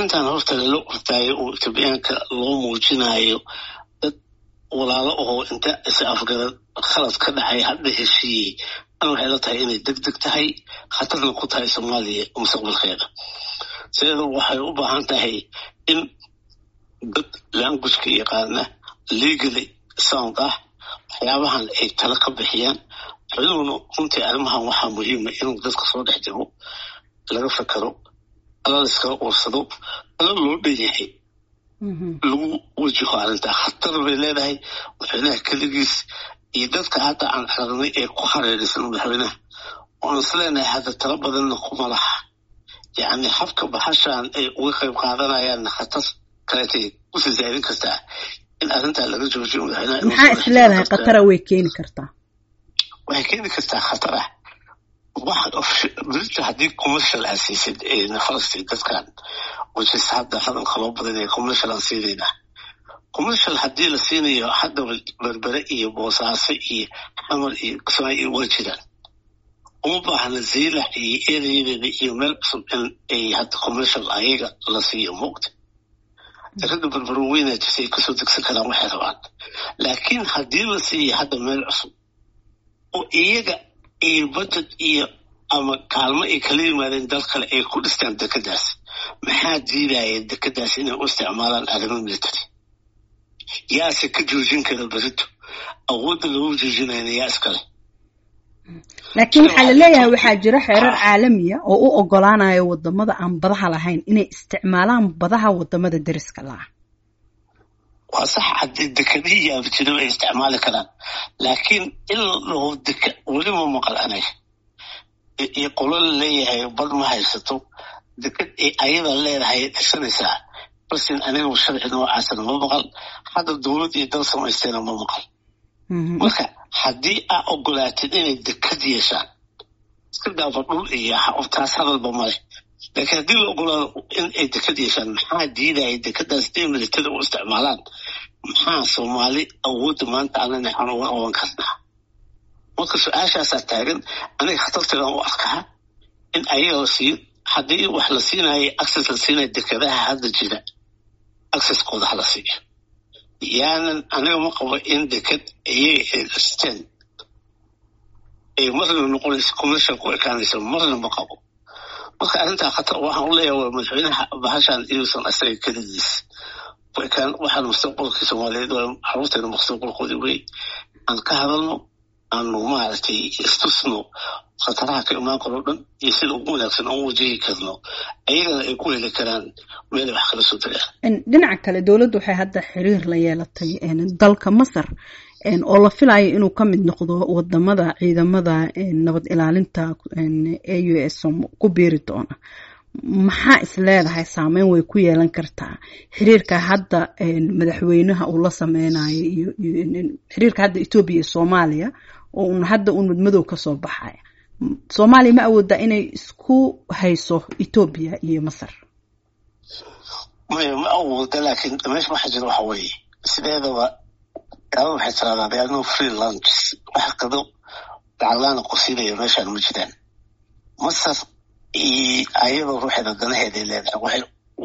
arrintan horta lala ordaayo oo etoobiyaanka loo muujinayo dad walaalo oo inta is afgarad khalad ka dhacay hadda heshiiyey an waxay la tahay inay deg deg tahay khatarna ku tahay soomaaliya mustaqbalkeeda sideeda waxay u baahan tahay in dad languageka yaqaana legally sound ah waxyaabahan ay tala ka bixiyaan madaxweynuhuna runtii arrimahan waxaa muhiima inuu dadka soo dhex jiro laga fakero ala laiskala uursado ala loo dhan yahay lagu wajaho arrintaa khatar bay leedahay madaxweynaha keligiis iyo dadka hadda aan aragnay ee ku hareeraysan madaxweynaha oan is leenahay hadda tala badanna kuma laha yacni habka baxashan ay uga qayb qaadanayaanna khatar kaleetay usii zaadin kartaa in arrintaa laga joojiyo madaxweynaha maxaa is leedahay khatara way keeni kartaa waxay keeni kartaa khatar ah brita haddii commercial aa siisid falastiin dadkan whichis hadda hadalka loo badanaya commercial aan siinaynaa commercial haddii la siinayo hadda berbere iyo boosaaso iyo xamar iyo kismaayo waa jiraan uma baahna zaylac iyo ereyadeeda iyo meel cusub in ay hadda commercial ayaga la siiyo moogta ragga berbero weynaa jirta ay kasoo degsan karaan waxay rabaan laakiin haddii la siiyo hadda meel cusub oo iyaga iyo budget iyo ama kaalmo ay kala yimaadeen dal kale ay ku dhistaan dekedaas maxaa diidaya dekedaas inay u isticmaalaan arrimo military yaase ka joojin kara berito awoodda lagu joojinayna yaa iskale laakiin waxaa la leeyahay waxaa jira xeerar caalamiya oo u ogolaanaya wadamada aan badaha lahayn inay isticmaalaan badaha wadamada deriska laah waa sax haddii dekedihii yaabjiro ay isticmaali karaan laakiin in la dhaho deke welima maqal anaga iyo qolo la leeyahay bad ma haysato deked ay ayada leedahay dhisanaysaa basin aniga sharci noocaasana ma maqal hadda dowlad iyo dal samaysteena ma maqal marka haddii aa ogolaatid inay deked yeeshaan iska daaba dhul iyo taas hadalba male laakiin haddii la ogolaado in ay deked yeeshaan maxaa diidaya dekedaas inay militada u isticmaalaan maxaa soomaali awoodda maanta alana aan uga qaban karnaa marka su-aashaasaa taagan aniga khatarteedan u arkaa in ayaga la siiyo haddii wax la siinayo access la siinayo dekedaha hadda jira accesskooda hala siiyo yaanan aniga ma qabo in deked iyaga ay dhisteen ay marna noqonayso commercial ku ekaanayso marna ma qabo marka arrintaa khatar waxaan u leeyahay waa madaxweynaha bahashan inuusan asaga keligiis ku ekaan waxaan mustaqbalkii soomaaliyeed waa caruurteena mustaqbalkoodii wey aan ka hadalno aanu maaragtay istusno khataraha ka imaan karo dhan iyo sida ugu wanaagsan aan u wajahi karno ayagana ay ku heli karaan meelay wax kala soo tagaan dhinaca kale dowladdu waxay hadda xiriir la yeelatay dalka masar oo la filayo inuu ka mid noqdo wadamada ciidamada nabad ilaalinta a u s ku biiri doona maxaa is leedahay saameyn way ku yeelan kartaa xiriirka hadda madaxweynaha uu la sameynayo iyo xiriirka hadda etoobiya iyo soomaaliya oo un hadda un madmadow kasoo baxaya soomaaliya ma awoodaa inay isku hayso etoobiya iyo masar maya ma awooda laakiin meesha waxa jira waxa weeye sideedaba gaalada waxay tiraahdaa they are no free lunches wax qado lacaglaana qusinaya meeshaan ma jiraan masar ayadoo ruuxeeda danaheeday leedahay waxay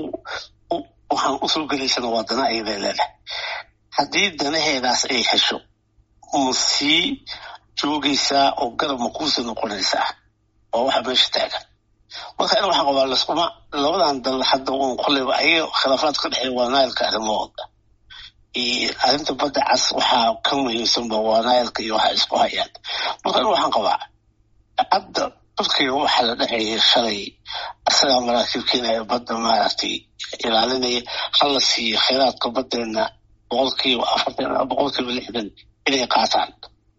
waxaan usoo gelaysana waa dana ayaday leedahay haddii danaheedaas ay hesho ma sii joogaysaa oo garab ma kuusii noqonaysaa waa waxa meesha taagan marka in waxaan qabaa laskuma labadan dal hadda un kolleyba ayaga khilaafaad ka dhexeeya waa naayilka arrimahooda arrinta badda cas waxaa ka muhiimsanba waa naayilka iyo waxa isku hayaan marka in waxaan qabaa hadda turkiga waxaa la dhexeeyay shalay asagaa maraakiib keenaya badda maaragtay ilaalinaya hala siiyo kheyraadka baddeena boqolkiiba afartan boqolkiiba lixdan inay qaataan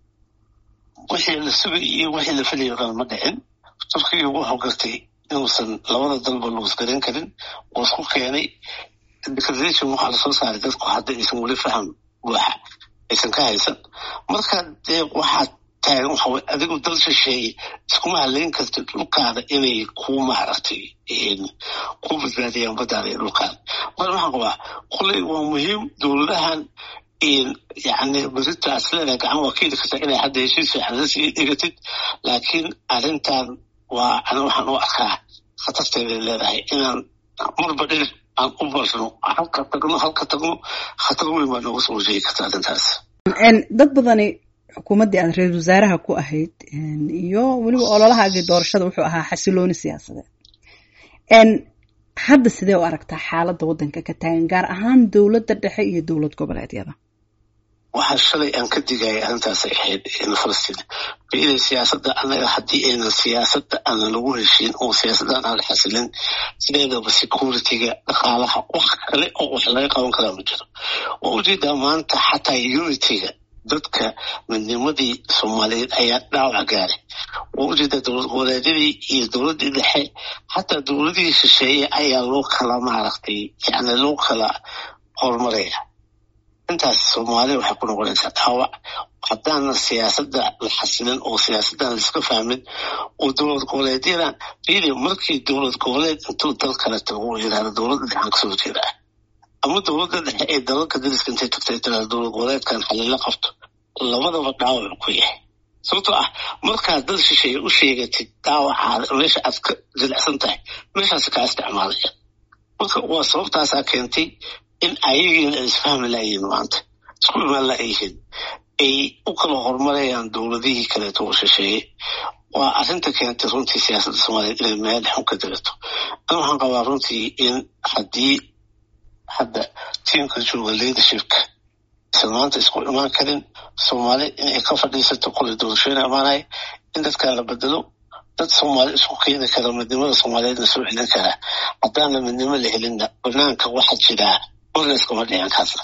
wixii la sugay iyo wixii la filayo dhan ma dhicin turkiga wuxuu gartay inuusan labada dalba luusgaran karin oo isku keenay declaration waxaa lasoo saaray dadku hadda aysan weli faham buuxa aysan ka haysan marka dee waxaa taagan waxa weye adigu dal shisheeye iskuma haleyn kartid dhulkaada inay ku maaragtay ku badbaadiyaan baddaada iyo dhulkaada marka waxaan qabaa kolley waa muhiim dowladahan yani beritaas leedahay gacan waa keeni kartaa inay hadda heshiis fiican la sii dhigatid laakiin arrintan waa ana waxaan u arkaa khatarteeday leedahay inaan marba dhinac aan u barno halka tagno halka tagno khatar weyn baa nooga soo wajeegi karta arrintaas dad badani xukuumaddii aad ra-isul wasaaraha ku ahayd iyo weliba ololahaagii doorashada wuxuu ahaa xasilooni siyaasadeed hadda sidee u aragtaa xaaladda waddanka ka taagan gaar ahaan dowladda dhexe iyo dowlad goboleedyada waxaa shalay aan ka digaya arrintaasay ahayd falastiin baiday siyaasadda anaga haddii aynan siyaasadda aanan lagu heshiin oo siyaasaddan aan la xasilin sideedaba security-ga dhaqaalaha wax kale oo wax laga qaban karaa ma jiro waa ujeedaa maanta xataa unity-ga dadka midnimadii soomaaliyeed ayaa dhaawac gaaray waa ujeedaa dowlad goboleedyadii iyo dowladdii dhexe xataa dowladihii shisheeye ayaa loo kala maaragtay yani loo kala horumaraya intaas soomaaliya waxay ku noqonaysaa dhaawac haddaana siyaasadda la xasilin oo siyaasaddan laiska fahmin oo dowlad goboleedyadan bidi markii dowlad goboleed intuu dal kale tago uu yidhahda dowladda dhexaan kasoo jeedaa ama dowladda dhexe ee dalalka dariska intay tagtay tirahda dowlad goboleedkan xalila qabto labadaba dhaawac ku yahay sababtoo ah markaad dad shisheeye u sheegatid dhaawacaada meesha aad ka jilicsan tahay meeshaas kaa isticmaalaya marka waa sababtaasaa keentay in ayagiina ay isfahmi laayihiin maanta isku imaan laayihiin ay u kala horumarayaan dowladihii kaleeto oo shisheeye waa arrinta keentay runtii siyaasadda soomaaliyeed inay meel xun ka dirato an waxaan qabaa runtii in haddii hadda tiimka jooga leadershipka isan maanta isku imaan karin soomaali inay ka fadhiisato qoli doorashooyina imaanaya in dadkaa la bedelo dad soomaali isku keeni kara midnimada soomaaliyeedna soo celin karaa haddaana midnimo la helinna banaanka waxaa jiraa orneskama dhican kaasna